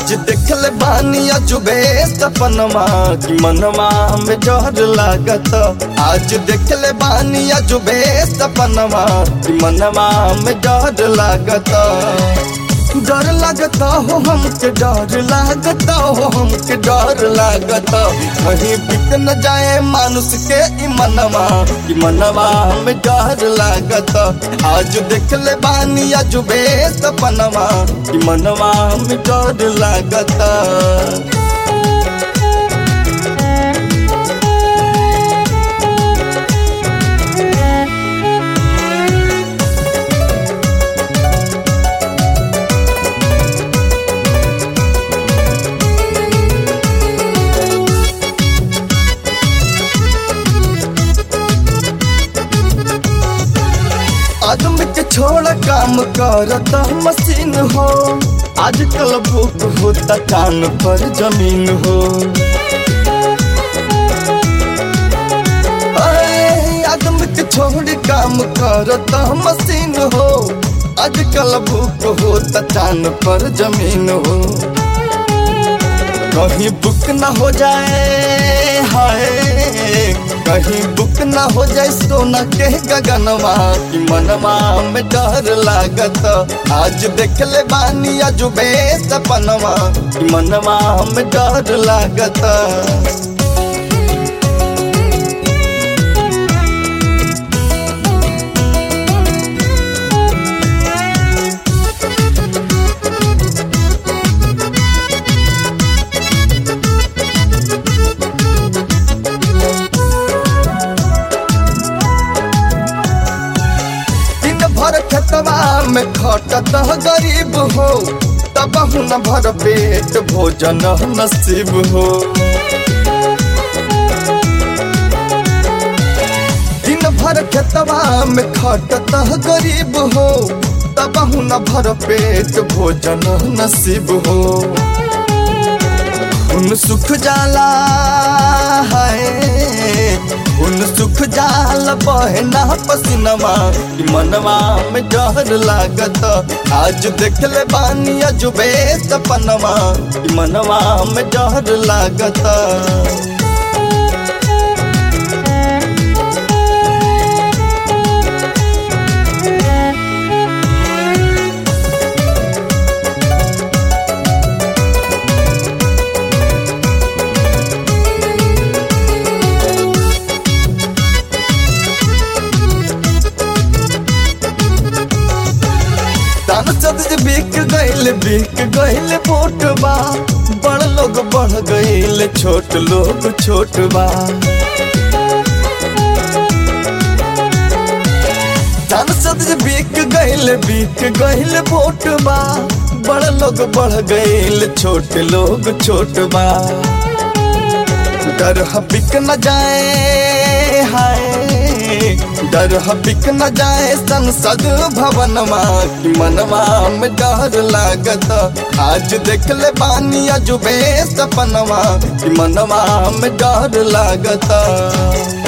आज देखल बानी अजुबे सपनमा कि मनवा में डर लागत आज देखल बानी अजुबे सपनमा कि मनवा में डर लागत डर लागता हो हमके डर लागता हो हमके डर लागता कहीं बिक न जाए मानुष के ई मनवा कि मनवा में डर लागता आज देख ले बानी अजुबे सपनवा कि मनवा में डर लागता आदमी के छोड़ काम करता मशीन हो आजकल भूख होता कान पर जमीन हो अरे, आदमी के छोड़ काम करता मशीन हो आजकल भूख होता कान पर जमीन हो कहीं बुक न हो जाए हाय कहीं बुक न हो जाए सोना के गगनवा कि मनवा में डर लागत आज देख ले बानी अजुबे सपनवा कि मनवा में डर लागत दिन भर खेतवा में खटत गरीब हो तब न भर पेट भोजन नसीब हो दिन भर खेतवा में खटत गरीब हो तब न भर पेट भोजन नसीब हो उन सुख जाला है उन सुख जाल बहना पसीनवा कि मनवा में डर लागत आज देख ले बानी अजुबे सपनवा कि मनवा में डर लागत सांसद बिक गईल बिक गईल वोट बा बड़ लोग बढ़ गईल छोट लोग छोट बा सांसद बिक गईल बिक गईल वोट बा बड़ लोग बढ़ गईल छोट लोग छोट बा डर बिक न जाए हाय डर बिक न जाए संसद भवनमा कि मनवा में डर लागत आज देख ले बानी अजुबे सपनवा कि मनवा में डर लागत